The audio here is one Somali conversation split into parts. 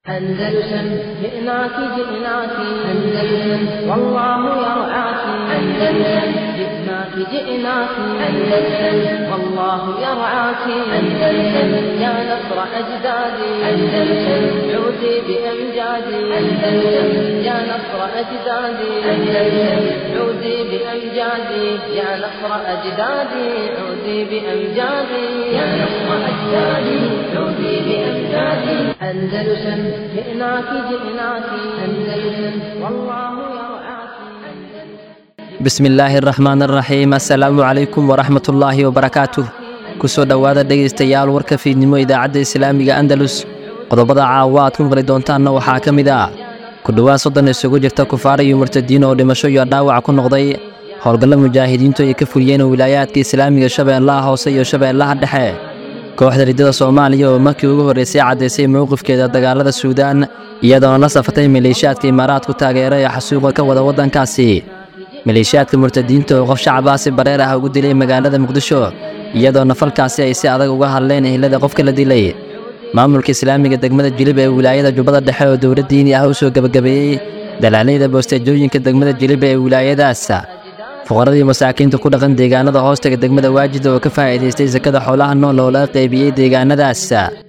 أندلسن جئناك جئناك أندلسن والله يرعاك أندلسن جئناك جئناك أندلسن والله يرعاك أندلسن يا نصر أجدادي أندلسن عودي بأمجادي أندلسن يا نصر أجدادي أندلسن عودي بأمجادي يا نصر أجدادي عودي بأمجادي يا نصر أجدادي عودي بأمجادي أندلسن جئناك جئناك أندلسن والله يرعاك bismi illaahi araxmaan araxiim assalaamu calaykum waraxmat ullaahi wabarakaatuh kusoo dhowaada dhegaystayaal warka fiidnimo idaacadda islaamiga andalus qodobada caawa aad ku maqli doontaanna waxaa ka mid ah ku dhowaad soddon isugu jirta kufaar iyo murtadiin oo dhimasho iyo dhaawac ku noqday howlgalla mujaahidiintu ay ka fuliyeen wilaayaadka islaamiga shabeellaha hoose iyo shabeellaha dhexe kooxda riddada soomaaliya oo markii ugu horraysay caddaysay mowqifkeeda dagaalada suudaan iyadoona la safatay maleeshiyaadka imaaraadku taageera ee xasuuqa ka wada waddankaasi maleeshiyaadka murtadiinta oo qof shacabaasi bareer ah ugu dilay magaalada muqdisho iyadoona falkaasi ay si adag uga hadleen ehlada qofka la dilay maamulka islaamiga degmada jilib ee wilaayada jubbada dhexe oo dowlad diini ah u soo gebagabeeyey dalaalayda boosteejooyinka degmada jilib ee wilaayadaas fuqaradii masaakiinta ku dhaqan deegaanada hoostaga degmada waajida oo ka faa'iidaystay sakada xoolaha nool oo laga qaybiyey deegaanadaas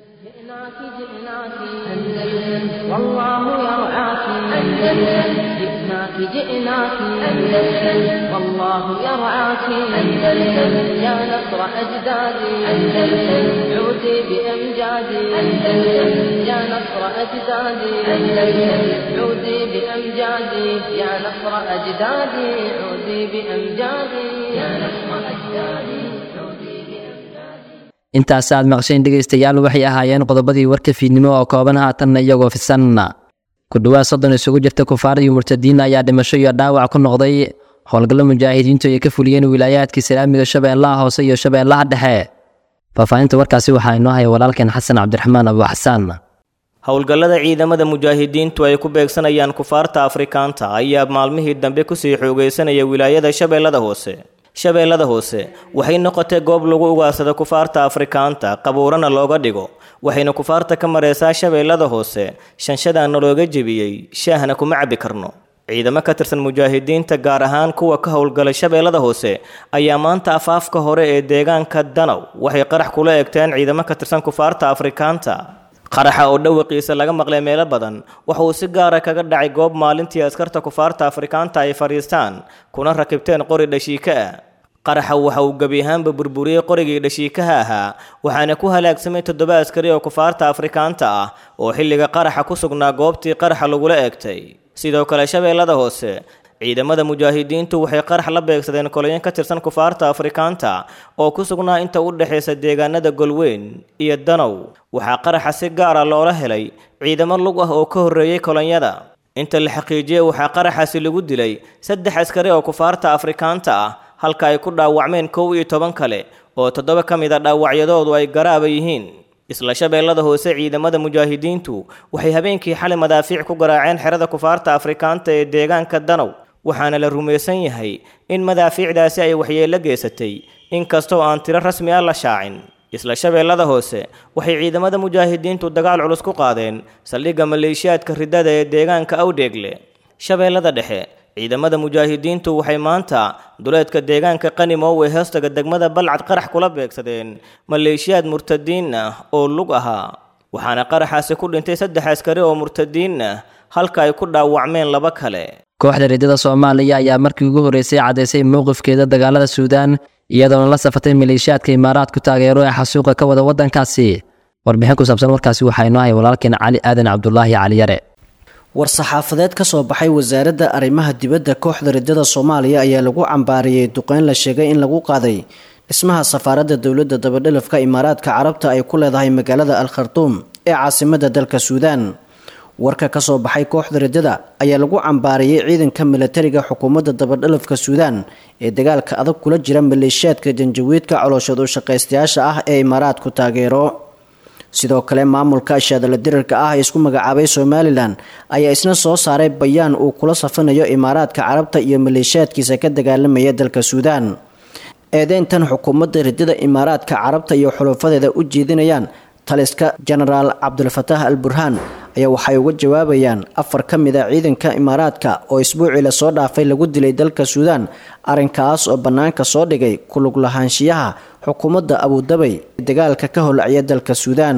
جئناك جئناك أندلسن والله يرعاك أندلسن جئناك جئناك أندلسن والله يرعاك أندلسن يا نصر أجدادي أندلسن عودي بأمجادي أندلسن يا نصر أجدادي أندلسن عودي بأمجادي يا نصر أجدادي عودي بأمجادي يا نصر أجدادي عودي بأمجادي intaas aad maqsheen dhegaystayaal waxay ahaayeen qodobadii warka fiidnimo oo kooban haatanna iyagoo fisan ku dhowaad soddon isugu jirta kufaar iyo murtadiin ayaa dhimasho iyo dhaawac ku noqday howlgallo mujaahidiintu ay ka fuliyeen wilaayaadka islaamiga shabeellaha hoose iyo shabeellaha dhexe faahfaahinta warkaasi waxaa inoo haya walaalkeen xasan cabdiraxmaan abu xasaan howlgallada ciidamada mujaahidiintu ay ku beegsanayaan kufaarta afrikaanta ayaa maalmihii dambe kusii xoogaysanaya wilaayada shabeellada hoose shabeellada hoose waxay noqotay goob lagu ugaarsado kufaarta afrikaanta qabuurana looga dhigo waxayna kufaarta ka mareysaa shabeellada hoose shanshadaana looga jebiyey shaahna kuma cabbi karno ciidamo ka tirsan mujaahidiinta gaar ahaan kuwa ka howlgalay shabeellada hoose ayaa maanta afaafka hore ee deegaanka danow waxay qarax kula egteen ciidamo ka tirsan kufaarta afrikaanta qaraxa oo dhawaqiisa laga maqlay meelo badan waxa uu si gaara kaga dhacay goob maalintii askarta kufaarta afrikaanta ay fadhiistaan kuna rakibteen qori dhashiika ah qaraxa waxa uu gebi ahaanba burburiyey qorigii dhashiikaha ahaa waxaana ku halaagsamay toddoba askari oo kufaarta afrikaanta ah oo xilliga qaraxa ku sugnaa goobtii qaraxa lagula eegtay sidoo kale shabeellada hoose ciidamada mujaahidiintu waxay qarax la beegsadeen koloyin ka tirsan kufaarta afrikaanta oo ku sugnaa inta u dhexaysa deegaanada golweyn iyo danow waxaa qaraxa si gaara loola helay ciidamo lug ah oo ka horreeyey kolonyada inta la xaqiijiyey waxaa qaraxaasi lagu dilay saddex askari oo kufaarta afrikaanta ah halka ay ku dhaawacmeen kow iyo toban kale oo toddoba ka mid a dhaawacyadoodu ay garaaba yihiin isla shabeellada hoose ciidamada mujaahidiintu waxay habeenkii xalay madaafiic ku garaaceen xerada kufaarta afrikaanta ee deegaanka danow waxaana la rumaysan yahay in madaafiicdaasi ay waxyeello geysatay inkastoo aan tiro rasmi ah la shaacin isla shabeellada hoose waxay ciidamada mujaahidiintu dagaal culus ku qaadeen saldhigga maleeshiyaadka riddada ee deegaanka awdheegle shabeellada dhexe ciidamada mujaahidiintu waxay maanta duleedka deegaanka qanimow ee hoostaga degmada balcad qarax kula beegsadeen maleeshiyaad murtadiin ah oo lug ahaa waxaana qaraxaasi ku dhintay saddex askari oo murtadiin ah halka ay ku dhaawacmeen laba kale kooxda riddada soomaaliya ayaa markii ugu horraysay caddaysay mowqifkeeda dagaalada suudaan iyadoona la safatay maleeshiyaadka imaaraadku taageero ee xasuuqa ka wada waddankaasi warbixin ku saabsan warkaasi waxaa inoo haya walaalkeen cali aadan cabdulaahi cali yare war-saxaafadeed ka soo baxay wasaaradda arrimaha dibadda kooxda riddada soomaaliya ayaa lagu cambaariyey duqeyn la sheegay in lagu qaaday dhismaha safaaradda dowladda dabadhelafka imaaraadka carabta ay ku leedahay magaalada al khartuum ee caasimadda dalka suudaan warka ka soo baxay kooxda riddada ayaa lagu cambaariyey ciidanka milatariga xukuumadda dabadhelafka suudaan ee dagaalka adag kula jira maleeshiyaadka janjawiidka colooshood u shaqaystayaasha ah ee imaaraadku taageero sidoo kale maamulka ashaadala dirarka ah ee isku magacaabay somalilan ayaa isna soo saaray bayaan uu kula safanayo imaaraadka carabta iyo maleeshiyaadkiisa ka dagaalamaya dalka suudaan eedeyntan xukuumadda riddada imaaraadka carabta iyo xulufadeeda u jeedinayaan taliska genaraal cabdulfataax al burhaan ayaa waxay uga jawaabayaan afar ka mid a ciidanka imaaraadka oo isbuucii lasoo dhaafay lagu dilay dalka suudaan arrinkaas oo bannaanka soo dhigay kulug lahaanshiyaha xukuumadda abudabay ee dagaalka ka holacya dalka suudaan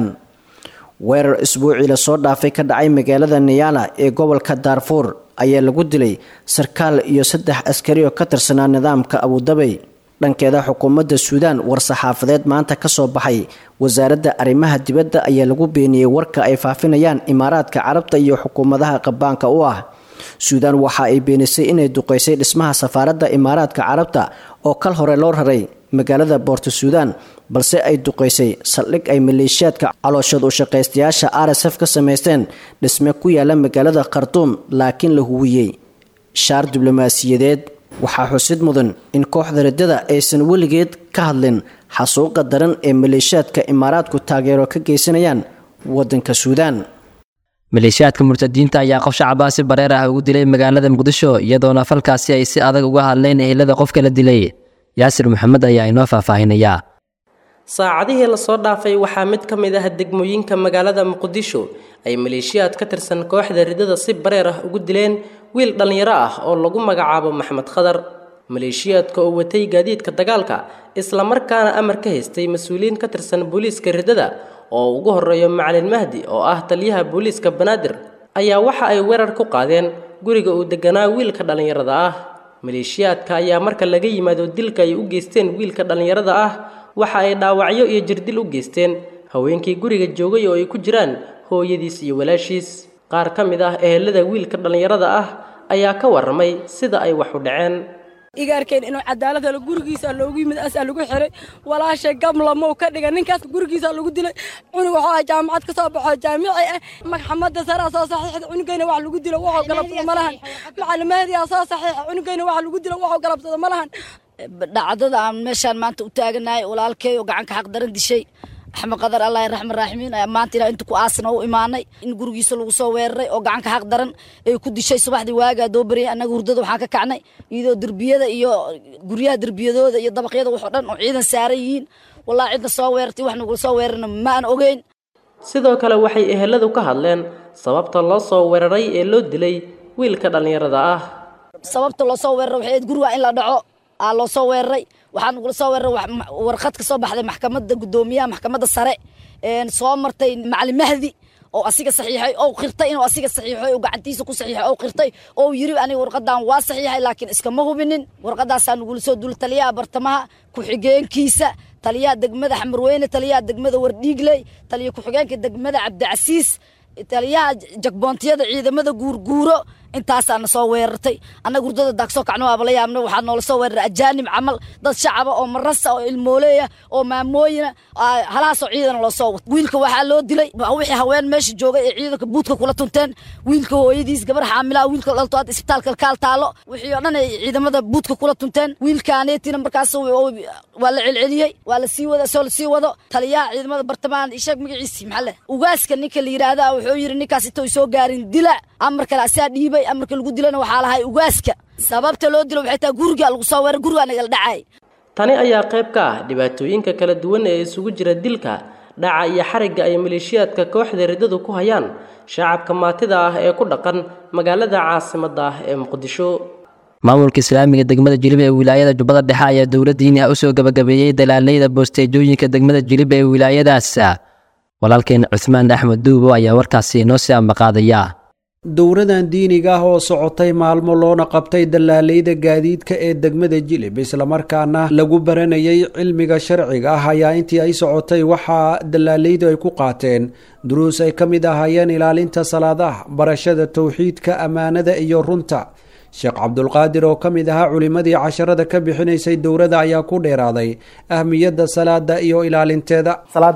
weerar isbuucii lasoo dhaafay ka dhacay magaalada niyala ee gobolka daarfuur ayaa lagu dilay sarkaal iyo saddex askari oo ka tirsanaa nidaamka abudabay dhankeeda xukuumadda suudaan war-saxaafadeed maanta ka soo baxay wasaaradda arrimaha dibadda ayaa lagu beeniyey warka ay faafinayaan imaaraadka carabta iyo xukuumadaha qabaanka u ah suudaan waxa ay beenisay inay duqeysay dhismaha safaaradda imaaraadka carabta oo kal hore loo raray magaalada boorto suudaan balse ay duqeysay saldhig ay maleeshiyaadka calooshood u shaqaystayaasha r s f ka samaysteen dhisme ku yaala magaalada khartuum laakiin la huwiyey shaar diblomaasiyadeed waxaa xusid mudan in kooxda riddada aysan weligeed ka hadlin xasuuqa daran ee maleeshiyaadka imaaraadku taageero ka geysanayaan waddanka suudaan maleeshiyaadka murtadiinta ayaa qof shacabaasi bareer ah ugu dilay magaalada muqdisho iyadoona falkaasi ay si adag uga hadleen ehelada qofka la dilay yaasir maxamed ayaa inoo faahfaahinayaa saacadihii lasoo dhaafay waxaa mid ka mid ah degmooyinka magaalada muqdisho ay maleeshiyaad ka tirsan kooxda riddada si bareer ah ugu dileen wiil dhallinyaro ah oo lagu magacaabo maxmed khadar maleeshiyaadka oo watay gaadiidka dagaalka islamarkaana amar ka haystay mas-uuliyiin ka tirsan booliiska riddada oo ugu horeeyo macalin mahdi oo ah taliyaha booliiska banaadir ayaa waxa ay weerar ku qaadeen guriga uu deganaa wiilka dhallinyarada ah maleeshiyaadka ayaa marka laga yimaado dilka ay u geysteen wiilka dhallinyarada ah waxa ay dhaawacyo iyo jirdil u geysteen haweenkii guriga joogay oo ay ku jiraan hooyadiis iyo walaashiis qaar ka mid ah ehelada wiilka dhallinyarada ah ayaa ka warramay sida ay wax u dhaceen igaarkeen inuu cadaalad helo gurigiisa loogu yimid asaa lagu xiray walaashay gamlamow ka dhiga ninkaas gurigiisa lagu dilay cunug waxaa jaamacad ka soo baxo jaamici ah maxamadda saraa soo saxiixda cunugayna wax lagu dilo waxuu galabsado ma lahan macalimaadiyaa soo saxiixa cunugayna wax lagu dilo waxuu galabsado ma lahan dhacdada aan meeshaan maanta u taaganahay walaalkay oo gacanka xaq daran dishay axmed qadar allah raxman raaximiin ayaa maanta ilaa inta ku aasna u imaanay in gurigiisa lagu soo weeraray oo gacanka xaq daran ay ku dishay subaxdii waagaa doo bariyay annaga hurdada waxaan ka kacnay iyadoo derbiyada iyo guryaha derbiyadooda iyo dabaqyada waxoo dhan oo ciidan saaran yihiin wallahi cidna soo weerartay wax nagula soo weerarna ma aan ogeyn sidoo kale waxay eheladu ka hadleen sababta loo soo weeraray ee loo dilay wiilka dhallinyarada ah sababta loo soo weeraray waxay ahayd guriga in la dhaco aa loo soo weeraray waxaa nagula soo weeraray warqad ka soo baxday maxkamadda guddoomiyaha maxkamadda sare soo martay macalin mahdi oo asiga saxiixay oo qirtay inuu asiga saxiixay oo gacantiisa ku saxiixay oo qirtay oo yiri aniga warqadan waa saxiixay laakiin iskama hubinin warqadaasaa nagula soo dul taliyaha bartamaha ku-xigeenkiisa taliyaha degmada xamarweyne taliyaha degmada wardhiigley taliya ku-xigeenka degmada cabdicasiis taliyaha jagboontiyada ciidamada guurguuro intaasaa na soo weerartay annaga hurdada daagsoo kacno waaba la yaabna waxaa noola soo weeraray ajaanib camal dad shacaba oo marasa oo ilmooleeya oo maamooyina halaasoo ciidana loo soo wato wiilka waxaa loo dilay wixii haween meesha joogay ee ciidanka buudka kula tunteen wiilka hooyadiis gabar xaamilaha wiilka dhalto hadda isbitaalka kaal taalo wixii oo dhan ay ciidamada buudka kula tunteen wiilkaaneetina markaas waa la celceliyey waa la sii wada soo la sii wado taliyaha ciidamada bartamahan isheeg magaciisi maxaa le ugaaska ninka la yidhaahda wuxuu yidhi ninkaas intay soo gaarin dila amar kale asaa dhiibay amarka lagu dilana waxaa lahay ugaaska sababta loo dilo waxay tahay guriga lagu soo weeray gurigaa nagala dhacay tani ayaa qayb ka ah dhibaatooyinka kala duwan ee isugu jira dilka dhaca iyo xarigga ay maleeshiyaadka kooxda riddadu ku hayaan shacabka maatida ah ee ku dhaqan magaalada caasimadda ah ee muqdisho maamulka islaamiga degmada jilib ee wilaayada jubbada dhexe ayaa dowladdiini ah usoo gabagabeeyey dalaaleyda boosteejooyinka degmada jilib ee wilaayadaas walaalkeen cuhmaan axmed duubo ayaa warkaasi inoo sii ambaqaadaya dowradan diiniga ah oo socotay maalmo loona qabtay dallaaleyda gaadiidka ee degmada jilib islamarkaana lagu baranayay cilmiga sharciga ah ayaa intii ay socotay waxaa dallaaleydu ay ku qaateen duruus ay ka mid ahaayeen ilaalinta salaadaha barashada towxiidka ammaanada iyo runta sheekh cabdulqaadir oo ka mid ahaa culimmadii casharada ka bixinaysay dowrada ayaa ku dheeraaday ahmiyadda salaada iyo ilaalinteeda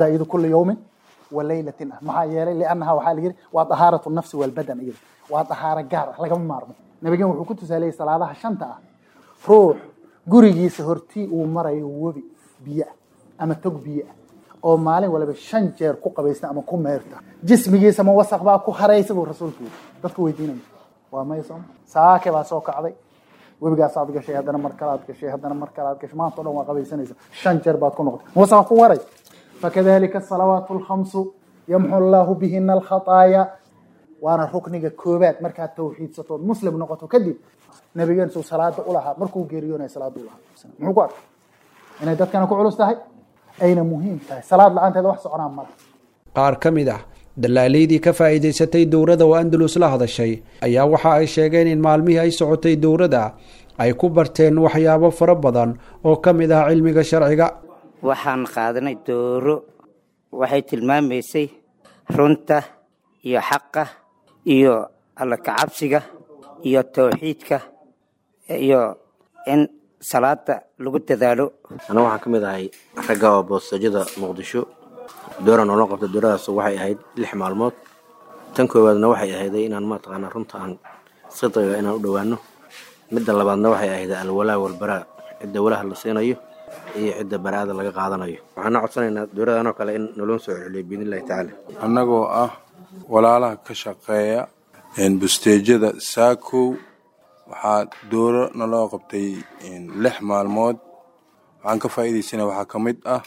walaylatin ah maxaa yeelay liannaha waxaa la yidhi waa dahaaratu nafsi walbadan iyada waa dahaaro gaar ah lagama maarmo nabigan wuxuu ku tusaaleyay salaadaha shanta ah ruux gurigiisa hortii uu marayo webi biyo ah ama tog biyo ah oo maalin waliba shan jeer ku qabaysta ama ku meyrta jismigiisa ma wasaq baa ku haraysa buu rasuulku yidhi dadka weydiinaya waa maya sooma saake baa soo kacday webigaas aad gashay haddana mar kale aad gashay haddana mar kale aad gashay maanta o dhan waa qabaysanaysa shan jeer baad ku noqotay ma wasaq ku waray fakadalika asalawaatu alkhamsu yamxu allahu bihina alkhataaya waana rukniga koobaad markaad tawxiidsatood muslim noqoto kadib nabigeen suu salaada ulahaa markuu geeriyoonaya salaada ulahaa muxuu ku arkay inay dadkana ku culus tahay ayna muhiim tahay salaad la-aanteeda wax soconaa mala qaar ka mid ah dalaalaydii ka faa'iidaysatay dowladda oo andalus la hadashay ayaa waxa ay sheegeen in maalmihii ay socotay dowladda ay ku barteen waxyaabo fara badan oo ka mid ah cilmiga sharciga waxaan qaadanay dooro waxay tilmaamaysay runta iyo xaqa iyo alla kacabsiga iyo tawxiidka iyo in salaada lagu dadaalo aniga waxaan ka mid ahay ragga oo boosajada muqdisho dooran oo la qabta dooradaas waxay ahayd lix maalmood tan koowaadna waxay ahayday inaan mataqaanaa runta aan sidqiga inaan u dhowaano midda labaadna waxay ahayd alwalaa walbaraa cidda walaha la siinayo iyo cidda baraada laga qaadanayo waxaana codsanaynaa dowladanoo kale in naloo soo celiyo biidnillahi tacaala annagoo ah walaalaha ka shaqeeya busteejada saakow waxaa dooro naloo qabtay lix maalmood waxaan ka faa'iidaysana waxaa ka mid ah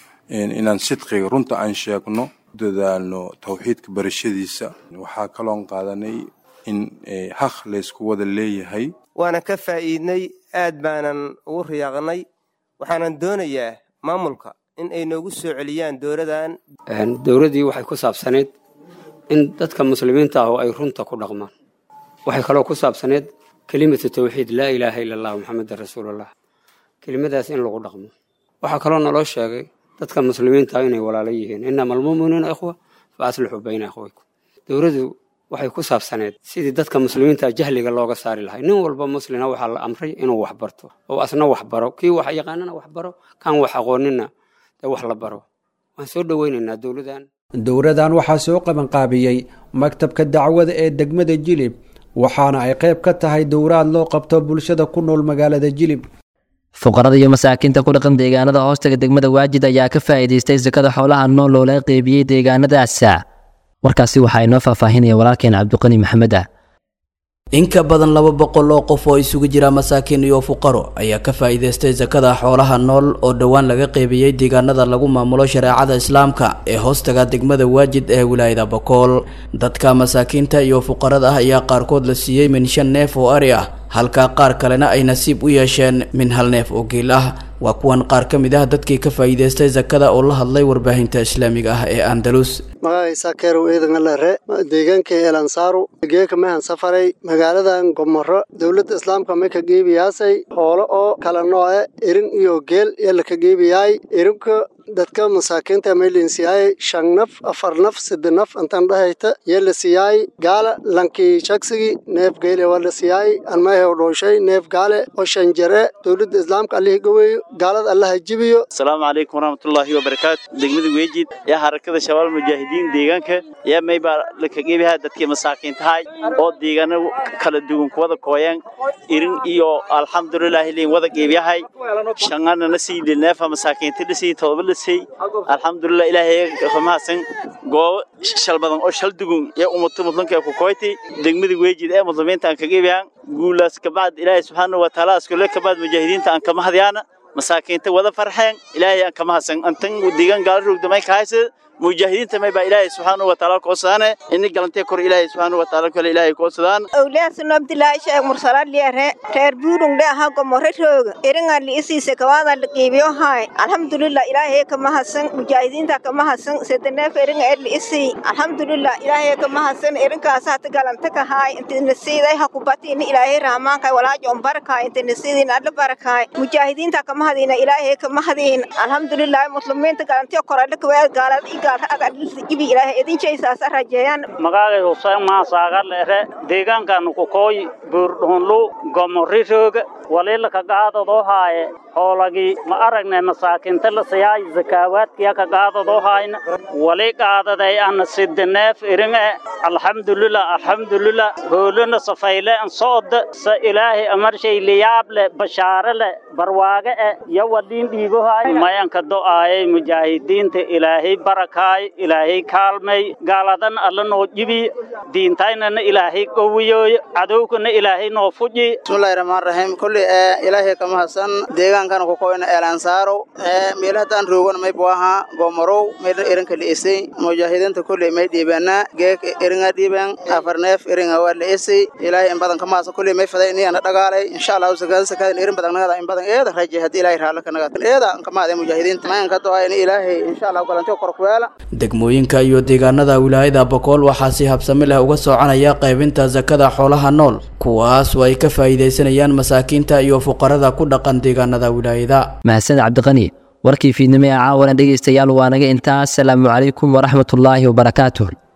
inaan sidqiga runta aan sheegno dadaalno tawxiidka barashadiisa waxaa kaloon qaadanay in haq laysku wada leeyahay waana ka faa'iidnay aad baanan ugu riyaaqnay waxaanan doonayaa maamulka in ay noogu soo celiyaan dowladan dowladdii waxay ku saabsaneyd in dadka muslimiinta ah oo ay runta ku dhaqmaan waxay kaloo ku saabsaneyd kelimatu tawxiid laa ilaaha ila allah maxamedan rasuulullah kelimadaas in lagu dhaqmo waxaa kaloo naloo sheegay dadka muslimiinta inay walaalo yihiin inama almu'minuuna ikhwa fa aslixuu bayna ikhwaykum dowladdu waxay ku saabsaneed sidii dadka muslimiinta jahliga looga saari lahay nin walba muslina waxaa la amray inuu wax barto oo asna wax baro kii wax yaqaanana wax baro kan wax aqoonina dee wax la baro waan soo dhoweynaynaa dowladan dowladan waxaa soo qabanqaabiyey maktabka dacwada ee degmada jilib waxaana ay qayb ka tahay dowraad loo qabto bulshada ku nool magaalada jilib fuqarada iyo masaakiinta ku dhaqan deegaanada hoostaga degmada waajid ayaa ka faa'iidaystay sakada xoolaha nool loola qeybiyey deegaanadaas warkaasi waxaa inoo faahfaahinaya walaalkeen cabdiqani maxamed ah in ka badan laba boqol oo qof oo isugu jira masaakiin iyo fuqaro ayaa ka faa'iidaystay sakada xoolaha nool oo dhowaan laga qeybiyey deegaanada lagu maamulo shareecada islaamka ee hoostaga degmada waajid ee wilaayada bokool dadka masaakiinta iyo fuqarada ah ayaa qaarkood la siiyey min shan neef oo ari ah halka qaar kalena ay nasiib u yeesheen min hal neef oo geel ah waa kuwan qaar ka mid ah dadkii ka faa'iidaystay sakada oo la hadlay warbaahinta islaamiga ah ee andalus magacaysa keerow eedangalare deegaanka eelansaaru geeka mehan safaray magaaladan gomoro dowladda islaamka may ka geebiyaasay hoolo oo kala nooce erin iyo geel yalla ka geebiyaay erinka dadka masaakiinta maylin siyaay shan naf afar naf sadde naf intan dhahayta yalla siyaay gaala lankii shagsigi neef geele wala siyaay anmahew dhooshay neef gaale oo shan jare dowladda islaamka allihii gaweeyo gaalada allaha jibiyo asalaamu calaykum waraxmatullaahi wabarakaatu degmada weejid yaa harakada shabaal mujaahidiin deegaanka yaa maybaa laka geebihaa dadkii masaakiintahay oo deegaano kala duwan kuwada kooyaan irin iyo alxamdulilaahi liin wada geebiyahay shangana na sii neefa masaakiinta dhisii todoba dhisay alxamdulilah ilaahay mahadsan goobo shal badan oo shal dugun yaa ummato mudlanka ku kooyti degmada weejid ee muslimiinta aan ka geebiyaan guulaas kabacd ilaahay subxaanahu watacaala askule kabacd mujaahidiinta aan kama hadyaana masaakiinta wada farxeen ilaahay aan kama hadsan antan deegaan gaala rogdamay ka haysa mujaahidiinta may baa ilaahay subxaanahu watacaala koosadaane ini galantee kor ilaahay subxaanahu watacaala kale ilaahay koosadaan awliyaasno abdilaahi sheekh mursalaad liare reer buurung dhe aha gomore rooga eringa li isiise kawaada la qiibiyo haay alxamdulilah ilaahay kama hadsan mujaahidiinta kama hadsan sedeneef eringa er li isii alxamdulilah ilaahay kama hadsan erinkaas hata galanta ka haay inta nasiiday ha kubati ini ilaahay rahmaankaay walaajo on barakaay inta nasiidin adla barakaay mujaahidiinta kama hadiina ilaahay kama hadiin alxamdulilah muslimiinta galantee korale kawaad gaalada magacay huseen maasaagalere deegaankaanu ku kooy buurdhuunlu gomori rooga waliila kagaadadoo haaye hoolagii ma aragne masaakinta la siyaay zakaawaadkiya kagaadadoo haayna wali qaadaday ana sidineef iringe alxamdulilah alxamdulilah hoolona safayle an socda sa ilaahay amarshay liyaable bashaare le barwaage e yo waliin dhiibohaay mayanka do'aayay mujaahidiinta ilaahay baraka barakaay ilaahay kaalmay gaaladan alla noo jibi diintaynana ilaahay qowiyooy cadowkana ilaahay noo fuji bismillahi rahmaan rahiim kulli ee ilaahay kama hasan deegaankana ku koyna elansaaro ee meelahataan roogan may buaha gomorow mayna irinka liisay mujaahidiinta kulli may dhiibana geek iringa dhiiban afarneef iringa waa liisay ilaahay in badan kama hasan kulli may faday iniyana dhagaalay insha allahu sakada sakadan irin badan nagada in badan eeda raje haddii ilaahay raala ka nagada eeda kama haday mujaahidiinta mayan ka doha in ilaahay insha allahu galantiyo kor ku yeela degmooyinka iyo deegaanada wilaayada bokool waxaa si habsami leh uga soconaya qaybinta sakada xoolaha nool kuwaas oo ay ka faa'iidaysanayaan masaakiinta iyo fuqarada ku dhaqan deegaanada wilaayada mahadsaned cabdiqani warkii fiidnimo ee caawana dhegaystayaal waa naga intaas asalaamu calaykum waraxmatullaahi wabarakaatuh